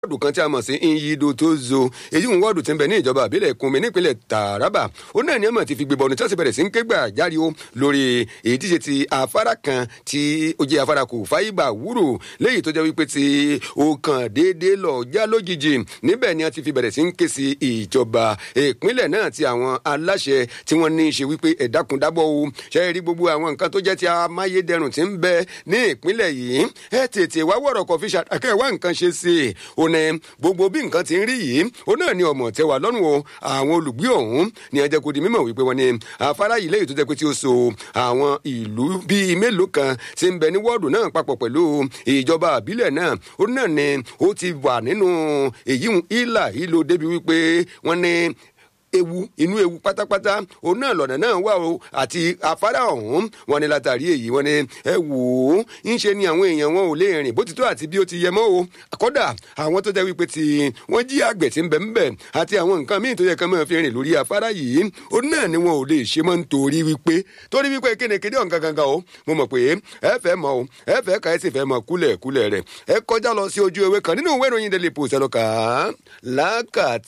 wọ́ọ̀dù kan tí a mọ̀ sí Nyido Tozo èyí ń wọ́ọ̀dù tí ń bẹ ní ìjọba àbílẹ̀ Kunmi nípínlẹ̀ Taraba ó náà ní ọmọ ti fi gbébọn ní tí wọ́n sì bẹ̀rẹ̀ sí ń ké gbà járe o lórí èyí tí ṣe ti afárá kan tí ó jẹ́ afárá kò fáyìbà wúrò léyìí tó jẹ́ wípé tí ó kàn déédéé lọ já lójijì níbẹ̀ ni a ti fi bẹ̀rẹ̀ sí ń ké sí ìjọba ìpínlẹ̀ náà ti àwọn aláṣẹ tí wọ́n ní í ṣe wípé ẹ̀dákùndábọ̀ o ṣe rí gbogbo àwọn nǹkan tó jẹ́ ti amáyédẹrùn tí ń bẹ ní ìpínlẹ̀ yìí ẹ tètè wá wọ̀rọ̀ kọfí ṣàkẹ́ wá nǹkan ṣe sí i ó ní gbogbo bí nǹkan ti ń rí yìí ó náà ní ọmọ tẹwà lọ́rùn o àwọn olùgbé ọ̀hún ní ẹjẹ́ kò di mímọ̀ wípé wọ́n ní afárá yìí lẹ́yìn tó jẹ́ pé tí ó so àwọn ìlú bíi mélòó kan tí ń bẹ ní wọ́ọ̀dù náà papọ̀ pẹ̀lú ìjọba àbílẹ̀ náà ó náà ní ó ti wà nínú èyí ìlà ìlò débi wípé wọ́n ní ewu inú ewu pátápátá òun náà lọ́nà náà wà o àti afárá ọ̀hún wọn ni látàrí èyí wọn ni ẹ wò ó ń ṣe ni àwọn èèyàn wọn ò lè rìn bó ti tó àti bí ó ti yẹ mọ́ o kódà àwọn tó jẹ́ wípé tí wọ́n jí àgbẹ̀ tí ń bẹ̀ ń bẹ̀ àti àwọn nǹkan míì tó yẹ kán máa fi rìn lórí afárá yìí òun náà ni wọn ò lè ṣe mọ́ nítorí wípé torí wípé kénekéde ọ̀n gangan o mo mọ̀ pé ẹ fẹ́ mọ̀ o ẹ fẹ́ ka ẹ sì fẹ́ mọ̀ kúlẹ̀ kúlẹ̀ rẹ̀ ẹ kọjá lọ sí ojú ewé kan nínú ìwé ìròyìn Daily Post ẹ lọ kà á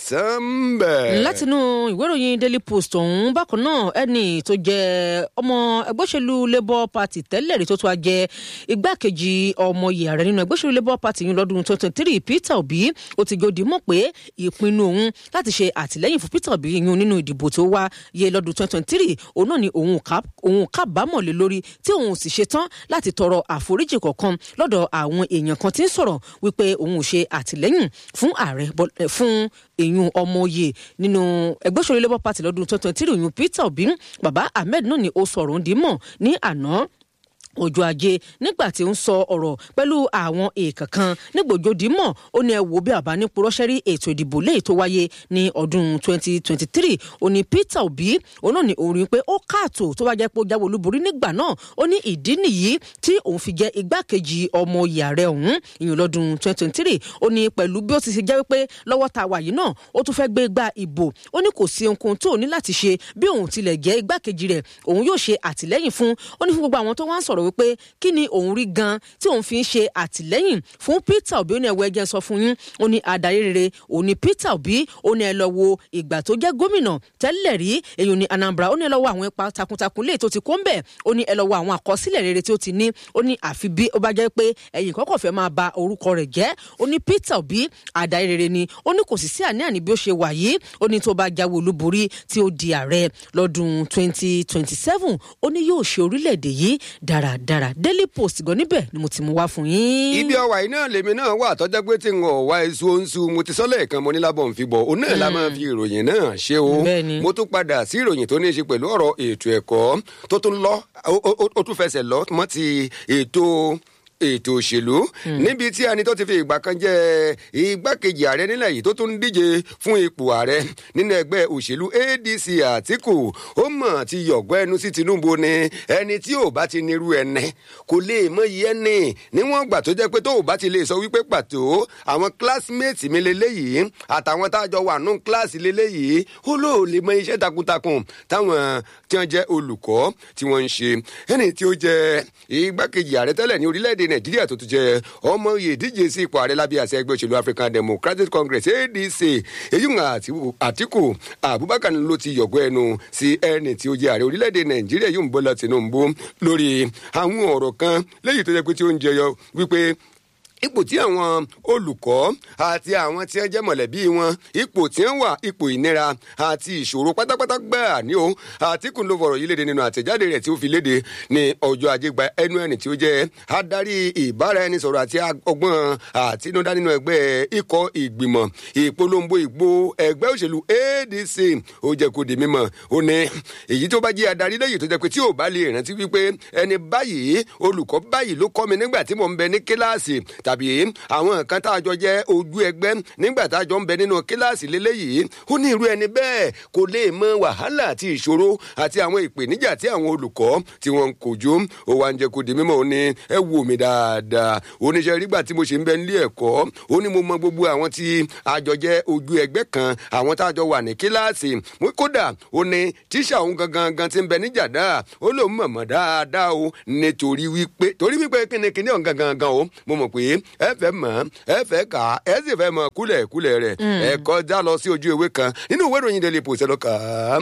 lákàtúnbẹ̀. látinú ìwé ìròyìn daily post ọ̀hún bákan náà ẹni tó jẹ́ ọmọ ẹgbẹ́ òṣèlú labour party tẹ́lẹ̀ rí tó tún wá jẹ́ igbákejì ọmọ yìí ààrẹ nínú ẹgbẹ́ òṣèlú labour party yìí lọ́dún twenty three peter obi ó ti gòdì mọ̀ pé ìpinnu òun láti ṣe àtìlẹ́yìn fún peter obi yìí nínú ìdìbò tó wá yẹ lọ́dún twenty three òun náà ni òun kábàámọ̀ lé lórí tí òun sì ṣe tán láti tọrọ àforíjì kọ̀ọ̀kan lọ́dọ̀ àwọn èèyàn kan tí ń sọ̀rọ̀ wípé òun ò ṣe àtìlẹ́yìn fún ààrẹ fún èèyàn ọmọ oyè nínú ẹgbẹ́ òṣèlú labour party lọ́dún twenty twenty three òyìn peter obi baba ahmed náà ni ó sọ̀rọ̀ ń dì mọ̀ ní àná ọjọ́ ajé nígbà tí ń sọ ọ̀rọ̀ pẹ̀lú àwọn èèkàn kan nígbòjòdì mọ̀ ó ní ẹ wò bí àbá ní purọ́ṣẹ́rí ètò ìdìbò léyìí tó wáyé ní ọdún 2023 ó ní Peter Obi òun náà ní orin pé ó káàtó tó bá jẹ́ pé ó jáwé olúborí nígbà náà ó ní ìdí nìyí tí òun fi jẹ́ igbákejì ọmọ ìyàrá ọ̀hún ìyẹn lọ́dún 2023 ó ní pẹ̀lú bí ó ti ṣe jẹ́ pé lọ́wọ́ ta wà yìí náà ó tún fẹ́ gbé gba ìbò ó ní kò sí ohunkóhun tó ní láti ṣe bí òun tilẹ̀ jẹ́ igbákejì rẹ̀ òun yóò ṣe àtìlẹ́yìn fún ó ní fún gbogbo àwọn tó wá ń sọ̀rọ̀ wípé kí ni òun rí gan tí òun fi ń ṣe àtìlẹ́yìn fún Peter Obi ó ní ẹwọ ẹjẹ sọ fún yín ó ní adarí rere òun ní Peter Obi ó ní ẹ lọ wo ìgbà tó jẹ́ gómìnà tẹ́lẹ̀ rí èyí ní Anambra ó ní ẹ lọ wo àwọn ipa takuntakun lè tó ti kó ń bẹ̀ ó ní ẹ lọ wo àwọn àkọsílẹ̀ rere tí ó ti ní ó ní àfi bí ó bá jẹ́ pé ẹ̀yìn kọ́kọ́ fẹ́ máa ba orúkọ rẹ̀ jẹ́ ó ní Peter Obi adarí rere ni ó ní kò sì sí àní-àní bí ó ṣe wà yìí ó ní tó bá jáwé olúborí tí ó di ààrẹ lọ́dún 2027 ó ní yóò ṣe orílẹ̀-èdè yìí dáradára daily post gan níbẹ̀ ni mo ti mú wá fún yín. ibi ọwà iná lèmi náà wà tọ́jà pé tí n ò wá èso oṣù mo ti sọ́lẹ̀ kan mo ní lábọ̀ ń fi bọ̀ òun náà la máa fi ìròyìn náà ṣe o mo tún padà sí ìròyìn tó ní í ṣe pẹ̀lú ọ̀rọ̀ ètò ẹ̀kọ́ tó tún lọ ó tún fẹsẹ̀ lọ mọ́ ti ètò ètò òṣèlú níbi tí ẹni tó ti fi ìgbà kan jẹ igbákejì ààrẹ nílẹ̀ yìí tó tún ń díje fún ipò ààrẹ nínú ẹgbẹ́ òṣèlú ADC Àtíkù ó mọ̀ ti yọ̀gbọ́ ẹnu sí Tinubu ni ẹni tí ò bá ti nírú ẹnẹ kò lè mọ iye ẹni níwọ̀n gbà tó jẹ́ pé tó ò bá ti lè sọ wípé pàtó àwọn classmates mi lélẹ́yìí àtàwọn tá a jọ wà nù kíláàsì lélẹ́yìí ó lóò lè mọ iṣẹ́ takuntakun táwọn tí wọ́n jẹ́ olùkọ́ tí wọ́n ń ṣe ẹni tí ó jẹ́ igbákejì ààrẹ tẹ́lẹ̀ ní orílẹ̀-èdè nàìjíríà tó tún jẹ ọmọ oyè díje sí ipò ààrẹ lábẹ́ àṣẹ ẹgbẹ́ òṣèlú african democratic congress adc èyí ń àtìkù abubakar ló ti yọ̀gbọ́ ẹnu sí ẹni tí ó jẹ ààrẹ orílẹ̀-èdè nàìjíríà yóò ń bọ́lá tinubu lórí àwọn ọ̀rọ̀ kan lẹ́yìn tó jẹ́ pé tí ó ń jẹyọ wípé ipò tí àwọn olùkọ́ àti àwọn tí wọ́n jẹ́ mọ̀lẹ́bí wọn ipò tí wọ́n wà ipò ìnira àti ìṣòro pátápátá gbáà ní o Àtíkù ló fọ̀rọ̀ yìí léde nínú àtẹ̀jáde rẹ̀ tí ó fi léde ní ọjọ́ ajé gba ẹnu ẹni tí ó jẹ́ adarí ìbáraẹnisọ̀rọ̀ àti ọgbọ́n àtinúdá nínú ẹgbẹ́ ikọ̀ ìgbìmọ̀ ìpolongo ìgbò ẹgbẹ́ òṣèlú ADC ó jẹ́ kó di mímọ̀ ó ní èyí tó bá jẹ́ adarí lẹ́yìn tó jẹ́ pé tí ò bá lè rántí wípé ẹni báyìí olùkọ́ báyìí ló kọ́ mi nígbà tí mò ń bẹ ní kíláàsì tàbí àwọn nǹkan tá a jọ jẹ́ ojú ẹgbẹ́ nígbà tá a jọ ń bẹ nínú kíláàsì lélẹ́yìí ó ní irú ẹni bẹ́ẹ̀ kò lè mọ wàhálà àti ìṣòro àti àwọn ìpèníjà tí àwọn olùkọ́ tí wọ́n ń kojú ó wá ń jẹ́ kó di mímọ̀ ó ní ẹ wò mí dáadáa oníṣẹ́ rígbà tí mo ṣe ń bẹ nílé ẹ̀kọ́ ó ní mo mọ gbogbo àwọn tí a jọ jẹ́ ojú ẹgbẹ́ kan àwọn tá a jọ wà ní kíláàsì kódà ó ní tíṣà òun gangan gan ti ń bẹ níjàdá ó lóun mọ̀mọ́ dáadáa o nítorí wípé torí wípé kíni kíni ọ̀hún gangan gan o mo mọ̀ pé ẹ fẹ́ mọ̀ ẹ fẹ́ kà á ẹ sì fẹ́ mọ̀ kúlẹ̀kúlẹ̀ rẹ̀ ẹ kọjá lọ sí ojú ewé kan nínú ìwé ìròyìn daily post ẹ lọ kà á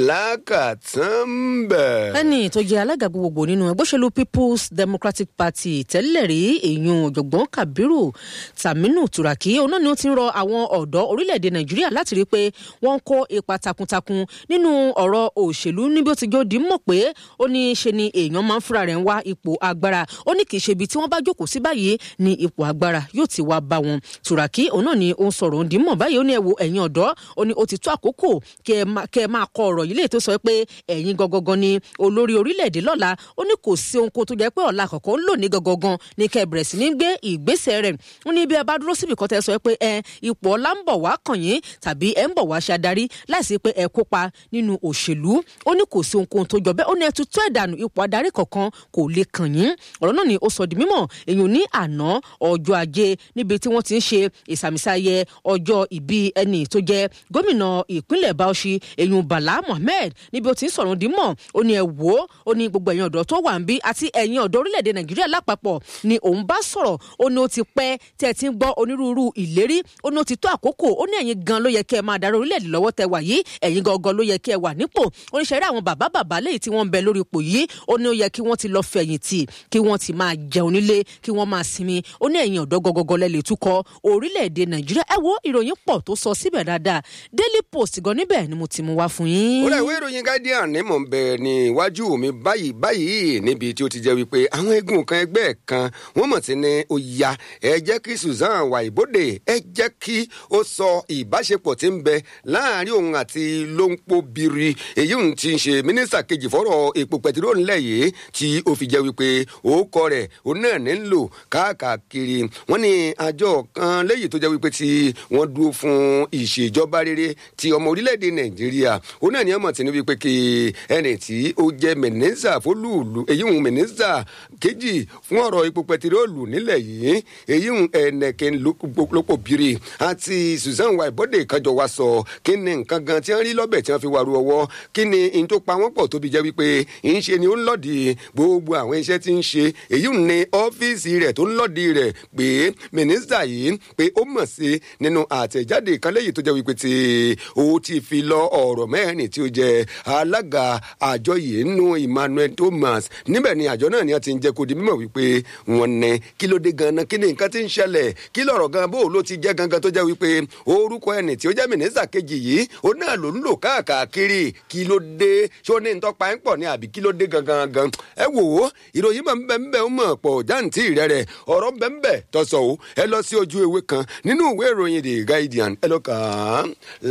lákàtàn bẹ̀. ẹni tó jẹ alága gbogbogbò nínú ẹgbẹ́ òṣèlú people's democratic party tẹ́lẹ̀ rí èèyàn ọ̀jọ̀gbọ́n kabiru taminu turaki òun náà ni ó ti ń rọ àwọn ọ̀dọ́ orílẹ̀-èdè nàìjíríà láti rí i pé wọ́n ń kó ipa takuntakun nínú ọ̀rọ̀ òṣèlú níbi ó ti jó di mọ̀ pé ó ní ṣe ni èèyàn máa ń fúnra rẹ̀ ń wá ipò agbára ó ní kì í ṣe ibi tí wọ́n bá jókòó sí báyìí ni ipò agbára yóò ti wá bá wọn turaki òun náà ni ó ń sọ̀rọ̀ òǹdí mọ̀ báyìí ó ní ẹ wo ẹ̀yin ọ̀dọ́ ó ní ó ti tó àkókò kẹ́ ẹ máa kọ ọ̀rọ̀ yìí lè tó sọ pé ẹ̀yin gangan ni olórí orílẹ̀-èdè lọ́la ó ní kò sí ohun kó tó jẹ́ pé ọ̀la àkọ́kọ́ ń lò ní gangan ní kẹ́ ẹ bẹ̀rẹ̀ sí ní gbé ìgbésẹ̀ rẹ̀ ó ní bí ẹ bá dúró síbi kan tẹ́ sọ pé ẹ ipò ọ̀la ń bọ̀ wá kàn yín tàbí ẹ ń bọ̀ wá ṣe adarí láìsí pé ẹ kópa nínú òṣèlú ó ní kò sí ohun tó jọ bẹ́ẹ̀ ó ní ẹ tutù ẹ̀dànù ipò adarí kankan kò lè kàn yín ọ̀rọ̀ náà ni ó sọ di mímọ̀ èyàn ní àná ọjọ́ ajé níbi tí wọ́n ti ń ṣe ìsàmìsáyẹ ọjọ́ ìbí ẹni tó jẹ́ gómìnà ìpínlẹ̀ Bauchi èyàn Bala Mohammed níbi ó ti ń sọ̀rọ̀ di mọ̀ ó ní ẹ wò ó ó ní gbogbo ẹ̀yin ọ̀dọ́ tó wà ń bí àti ẹ̀yin ọ̀dọ́ orílẹ̀-èdè Nàìjíríà lápapọ̀ ni òun bá sọ̀rọ̀ ó ní ó ti pẹ́ tẹ́ ẹ ti ń gbọ́ onírúurú ìlérí ó ní ó ti tó àkókò ó ní ẹ̀yin gan ló yẹ kẹ́ ẹ máa darí orílẹ̀-èdè lọ́wọ́ tẹ́ wà yìí ẹ̀yin gangan ló yẹ kẹ́ ẹ wà nípò ó ní ṣẹ́rí àwọn bàbá bàbá léyìí tí wọ́n ń bẹ lórí ipò yìí ó ní ó yẹ kí wọ́n ti lọ fẹ̀yìntì kí wọ́n ti máa jẹun nílé kí wọ́n máa sinmi ó ní ẹ̀yin ọ̀dọ́ gọgọgọ lẹ lè túkọ̀ orílẹ̀-èdè Nàìjíríà ẹ wo ìròyìn pọ̀ tó sọ síbẹ̀ dáadáa Daily Post gan níbẹ̀ ni mo ti mú wá fún yín. ó rẹ̀ ìwé ìròyìn Guardian ní mò ń bẹ ní iwájú mi báyìí báyìí níbi tí ó ti jẹ́ wípé àwọn eégún kan ẹgbẹ́ kan wọ́n mọ̀ sí ní ó ya ẹ jẹ́ kí Susan Waibode ẹ jẹ́ kí ó sọ ìbáṣepọ̀ tí ń bẹ láàrin òun àti Lóńpó Biri èyí ń ti ṣe mínísítà kejì fọ́rọ̀ epo pẹtiró ńlẹ̀ yìí tí ó fi jẹ́ wípé òkọ rẹ̀ òun náà ní ń lò káàkiri wọ́n ní àjọ kan lẹ́yìn tó jẹ́ wípé tí wọ́n dúró fún ìṣèjọba rere ti ọmọ orílẹ̀-èdè Nàìjíríà òun náà ní ọmọ tí ní wípé kí ẹni tí ó jẹ́ mínísítà fólúùlù èyí ń mínísítà kejì fún ọ̀rọ̀ epo pẹtiróòlù nílẹ̀ yìí èyí ń ẹnẹ̀kẹ́ lópò biri àti Susan Waibode kájọ wa sọ kí ni nǹkan gan tí wọ́n rí lọ́bẹ̀ tí wọ́n fi wà ru ọwọ́ kí ni n tó pa wọ́n pọ̀ tóbi jẹ́ wípé ń ṣe ni ó ń lọ́ọ̀dì gbogbo àwọn iṣẹ́ tí ń ṣe èyí ń ní ọ́fíìsì rẹ̀ tó ń lọ́ọ̀dì rẹ̀ pé mínísítà yìí pé ó mọ̀ sí nínú àtẹ̀jáde kan lẹ́yìn tó jẹ́ wípé tí ó ti fi lọ ọ̀rọ̀ mẹ́rin tí ó jẹ́ alága àjọ yìí nù Emmanuel Thomas níbẹ̀ ni àjọ náà ni wọ́n ti ń jẹ́ kó di mímọ̀ wípé wọ́n ní kí ló dé ganan kí ni nǹkan ti ń ṣẹlẹ̀ kí lọ̀rọ̀ gan bó ló ti jẹ́ gangan tó jẹ́ wípé orúkọ ẹni tí ó jẹ́ mínísítà kejì yìí ó náà ló ń lò káàkiri kí ló dé ṣó ní ntọ́pa ń pọ̀ ní àbí kí ló dé gangan gan ẹ wò ó ìròyìn máa ń bẹ ń bẹ ń mọ̀ pọ̀ jáǹtì rẹ̀ rẹ̀ ọ̀rọ̀ ń bẹ ń bẹ tọ̀sọ̀ o ẹ lọ sí ojú ewé kan nínú ìwé ìròyìn The Guardian ẹ lọ kàn án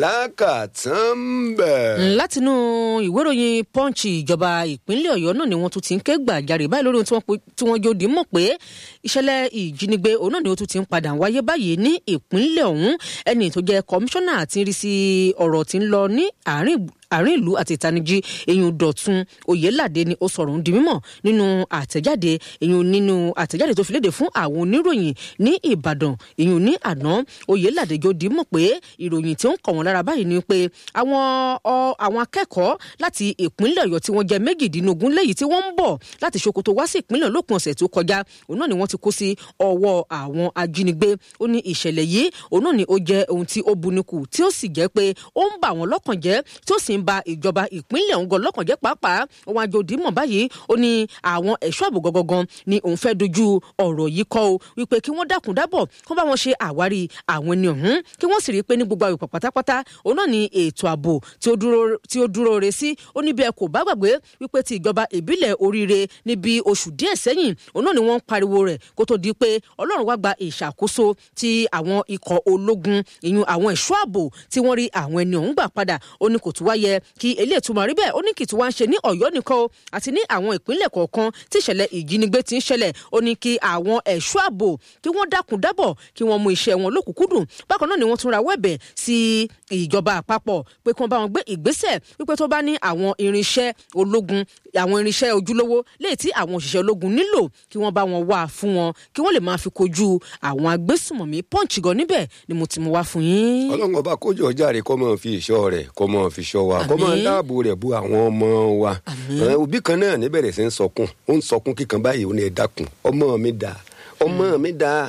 lákàtàn bẹ̀. látinú ìwé ìròyìn Punch ìjọba ìpínlẹ̀ Ọ̀yọ́ náà ni wọ́n tún ti ń ké gbàjarè báyìí lórí ohun tí wọ́n jó dì mọ̀ pé ìṣẹ̀lẹ̀ ìjínigbé òun náà ni ó tún ti ń padà wáyé báyìí ní ìpínlẹ̀ ọ̀hún ẹni tó jẹ́ kọmíṣánná àti rí sí ọ̀rọ̀ tí ń lọ ní àárín àárín ìlú àti ìtanijí èyàn dọ̀tun oyèládé ni ó sọ̀rọ̀ ń di mímọ̀ nínú àtẹ̀jáde èyàn nínú àtẹ̀jáde tó fi léde fún àwọn oníròyìn ní ìbàdàn èyàn ní àná oyèládé jọ di mọ̀ pé ìròyìn tí ó ń kọ̀ wọ́n lára báyìí ni pé àwọn àwọn akẹ́kọ̀ọ́ láti ìpínlẹ̀ ọ̀yọ́ tí wọ́n jẹ́ méjìdínlógún léyìí tí wọ́n ń bọ̀ láti ṣòkòtò wá sí ìpínlẹ̀ lópin ọ̀sẹ̀ tó kọjá òun náà ni wọ́n ti kó sí ọwọ́ àwọn ajínigbé ó ní ìṣẹ̀lẹ̀ yìí òun náà ni ó jẹ́ ohun tí ó bunikù tí ó sì jẹ́ pé ó ń bà wọ́n lọ́kàn jẹ́ tí ó sì ń ba ìjọba ìpínlẹ̀ ọ̀hún gan lọ́kàn jẹ́ pàápàá òun àjòdì mọ̀ báyìí ó ní àwọn ẹ̀ṣọ́ ààbò gangan ni òun fẹ́ dojú ọ̀rọ̀ yìí kọ́ o wípé kí wọ́n dákun dábọ̀ kí wọ́n bá wọn ṣe àwárí àwọn ẹni ọ̀hún kí wọ́n sì rí i pé ní gbogbo àwòpá pátápátá òun náà ni ètò ààbò tí ó dúró re sí ó ní bí ẹ kò bá gbàgbé wípé ti ìjọba ìbílẹ̀ oríire níbi oṣù díẹ̀ sẹ́yìn òun náà ni wọ́n ń pariwo rẹ̀ kó tó di pé ọlọ́run wá gba ìṣàkóso ti àwọn ikọ̀ ológun ìyún àwọn ẹ̀ṣọ́ ààbò tí wọ́n rí àwọn ẹni ọ̀hún gbà padà ó ní kò tún wá yẹ kí eléyìí tún máa rí bẹ́ẹ̀ ó ní kì í tún wá ń ṣe ní ọ̀yọ́ nìkan o àti ní àwọn ìpínlẹ̀ kọ̀ọ̀kan tí ìṣẹ̀lẹ̀ ìjínigbé ti ń ṣẹlẹ̀ ó ní kí àwọn ẹ̀ṣọ́ ààbò kí wọ́n dákun dábọ̀ kí wọ́n mú iṣẹ́ wọn lókùnkúndùn bákan náà ni wọ́n tún rawọ́ ẹ̀bẹ̀ sí ìjọba àpapọ̀ pé kí wọ́n bá wọn gbé ìgbésẹ̀ wípé tó bá ní àwọn irinṣẹ́ ológun àwọn irinṣẹ́ ojúlówó léyìí tí àwọn òṣìṣẹ́ ológun nílò kí wọ́n bá wọn wá fún wọn kí wọ́n lè máa fi kojú àwọn agbésùmọ̀mí pọ́ǹchì gan níbẹ̀ ni mo ti mú wá fún yín. ọlọ́run ọba kójú ọjà rẹ̀ kọ́ máa fi ìṣọ́ rẹ̀ kọ́ máa fi ṣọ́ wa kọ́ máa dáàbò rẹ̀ bu àwọn ọmọ wa òbí kan náà níbẹ̀rẹ̀ sí ń sọkún ó ń sọkún kíkan báyìí ó ní ẹ dákun ọmọ mi dà ọmọ mi dà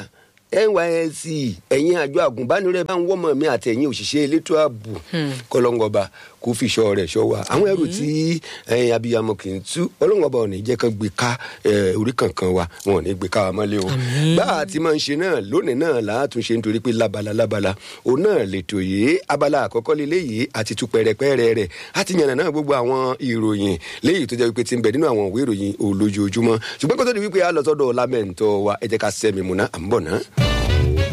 nysc ẹ̀yin àjọ àgùnbánirẹ̀ bá ń wọ́mọ̀ mi àti ẹ̀yin òṣìṣẹ́ elétò ààbò kọlọ́ngọba kó fi ṣọ́ rẹ̀ ṣọ́ wa àwọn ẹrù tí abiyamọ kì í tú ọlọ́ngọba ò ní jẹ́ kán gbé ká orí kankan wa wọn ò ní gbé ká wa mọ́lẹ̀ o bá a ti máa ń ṣe náà lónìí náà látúnṣe nítorí pé lábala lábala òun náà lètò yìí abala àkọ́kọ́ lélẹ́yìí àti tú pẹ̀rẹ̀pẹ̀rẹ̀ rẹ̀ àti yànnà náà gbogbo àwọn ìròyìn léyìí tó jẹ́ wípé ti ń bẹ nínú àwọn òwe ìròyìn olójoojúmọ́ ṣùgbọ́n kó tó di wípé a lọ sọ́dọ̀ lámẹ́ǹtọ́ wa ẹ jẹ́ ká sẹ́mi múná à ń bọ̀ náà.